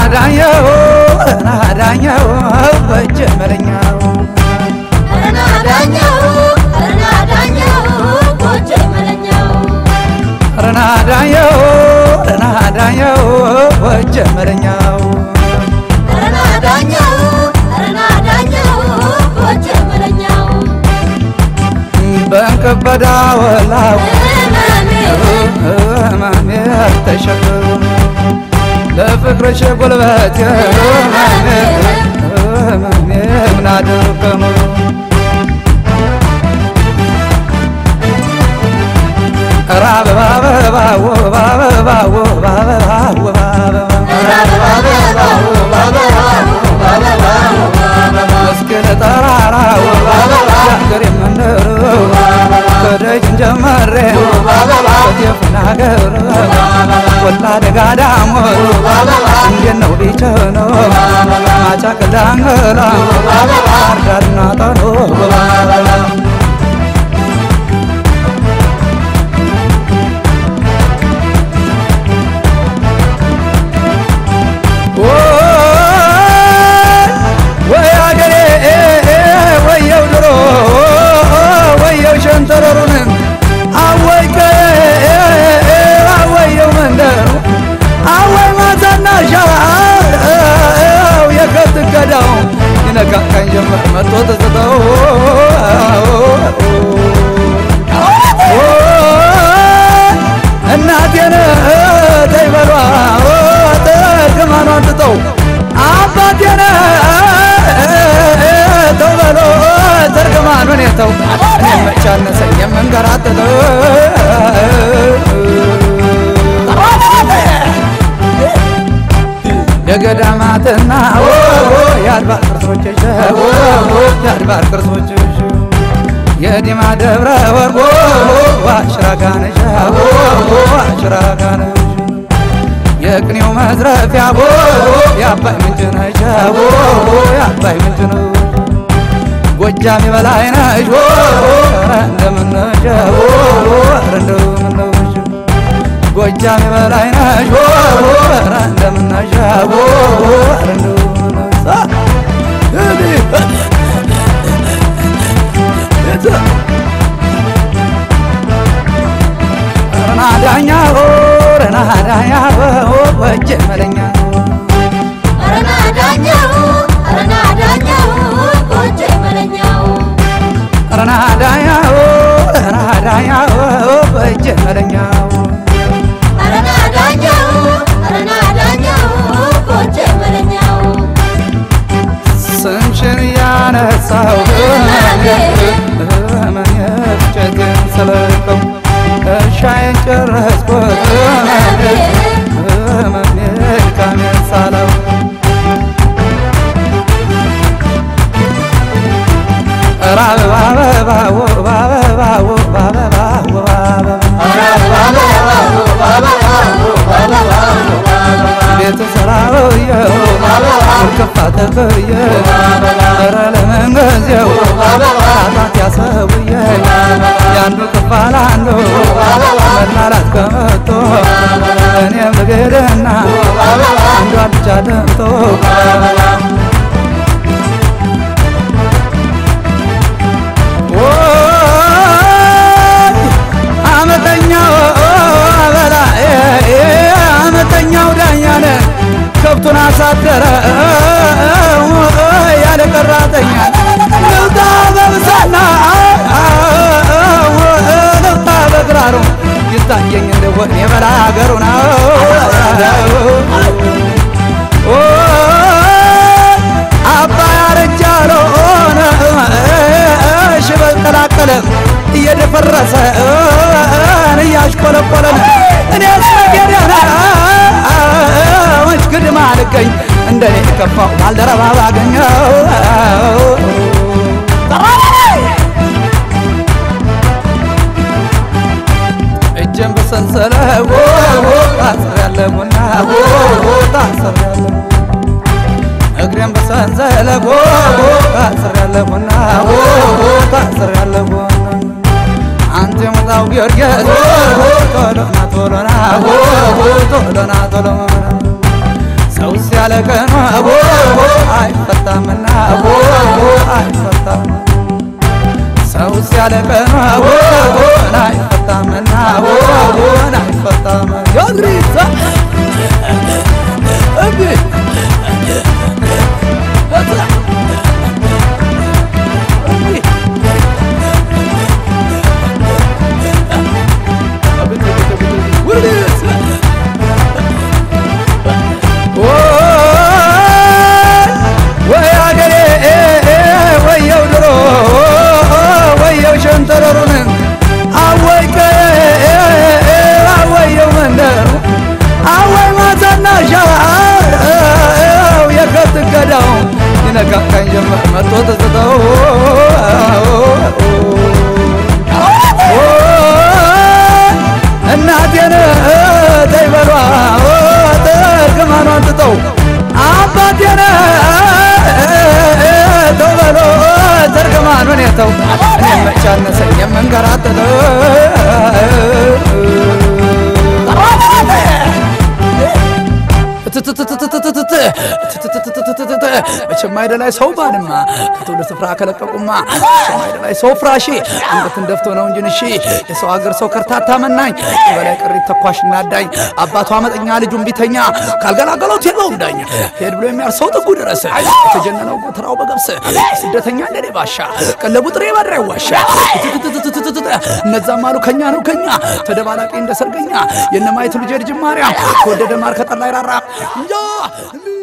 ዳኘው ረና ዳኘው በእጅ መለኛው ረና ዳኘው ረና ዳኘው ጎጆ መለኛው ረና ዳኘው ረና ዳኘው በእጅ መለኛው ረና ዳኘው ረና ዳኘው ጎጆ መለኛው በእንቅበዳ ወላው እመሜ ህመሜ ተሸክም ለፍቅርሽ ጉልበት ህመሜ ህመሜ ምናድርገሙ ኧረ አበባ አበባ ውብ አበባ ውብ አበባ ውብ አበባ እስኪ ለጠራራ ውብ አበባ ሀገር የምንለው ከደጅ ጀመሬ ከጤፉን ሀገር ወላ ደጋ ዳሞት እንዴት ነው ቢቸነው ማጫቅላንገላ ዳርና ጠሮ ወይ አገሬ ወየው ድሮ ወየው ሸንተረሩን አወይ አወየው መንደሩ አወይ ማታና ሻው የከብት ገዳው ይነቃቃኝ ጀመር መጥቶ ትዝተው እናቴን ተይበሏ ጥቅማኗን ትተው አባቴን ተው በሎ ተርግማኑን የተው እኔ መች አነሰኝ የምንገራትተው የገዳማትና የአድባር ቅርሶችሽ የአድባር ቅርሶችሽ የዲማ ደብረ ወርቆ ዋሽራጋነሽ ዋሽራጋነሽ የቅኔው መዝረፊያ ቦ የአባይ ምንጭ ነሽ የአባይ ምንጭ ነው ጎጃም የበላይ ነሽ ኧረ እንደምነሽ ኧረ እንደምነሽ ጎጃም የበላይ ነሽ ኧረ እንደምነሽ ኧረ እንደምነሽ ረና ዳኛው ረና ዳኛው ወጀ መለኛ ረና ዳኘው ረና ዳኘው ጎጆ መለኛው ረና ዳኛው ረና ዳኛው ወጀ መለኛው ረና ዳኘው ረና ዳኘው ጎጆ መለኛው ስምሽን ያነሳው መኘቸትን ስለቀው እሻዬን ጨረስኩት መሜልካሜን ሳለው ኧረ አበባ አበባ ውብ አበባ ውብ አበባ ውብ አበባ ቤት ሰራውየው ውልቅፋ ተፈየ ኧረ ለመንገዜው ጣጣት ያሰውየ ያንዱ ክፋል አንዱ መላላት ከመቶ እኔም ልግድና አንዷ ብቻ ደምቶ አመተኛው አበላ አመተኛው ዳኛነ ከብቱን አሳደረ ያለ ቀራተኛ ልውጣ በብሳና ልውጣ በግራሩ ይታየኝ እንደሆን የበላ ሀገሩ ነው አባ ያረጃለሆነ ሽበል ቀላቀለ እየደፈረሰ እያሽቆለቆለን እኔ ስገደና ወች ግድም አልገኝ እንደኔ የከፋው ባልደረባ ባገኘው እጄን በሰንሰለት ታስር ያለ ቡና ታስር ያለ እግሬን በሰንሰለት ታስር ያለ ቡና ታስር ያለ ቡና አንተ ሙታው ጊዮርጊስ ቶሎና ቶሎና ቶሎና ቶሎና ሰው ያለ ቀኑ አቦ አይፈታምና አቦ አይፈታም ሰው ያለ ቀኑ አቦ አይፈታምና አቦ አይፈታም ያግሪዛ እብ ወይ አገሬ ወየው ድሮ ወየው ሸንተረሩን አወይ አወየው መንደር አወይ ማታና ሻው የከብት ገዳው ይነካካኝ ጀመር መጥቶ ትዝተው እናቴን ተይበሏ እርግማኗን ትተው አባቴን ተው በሎ እርግማኑን የተው እኔም መች አነሰኝ የምንከራተተው መቼም አይደላይ ሰው ባልማ ከትውልድ ስፍራ ከለቀቁማ መቼም አይደላይ ሰው ፍራሺ አንገትን ደፍቶ ነው እንጂ ንሺ የሰው ሀገር ሰው ከርታታ መናኝ በላይ ቅሪት ተኳሽ እናዳኝ አባቱ አመጠኛ ልጁን ቢተኛ ካልገላገሎት የለውም ዳኝ ሄድ ብሎ የሚያር ሰው ጥጉ ድረስ የተጀነነው ጎተራው በገብስ ስደተኛ እንደኔ ባሻ ቀለቡ ጥሬ ባድራ ይዋሻ እነዛም አሉ ከኛ ነው ከኛ ተደባላቂ እንደ ሰርገኛ የነማየቱ ልጅ ልጅ ማርያም ከወደደ ማር ከጠላ ይራራ እንጃ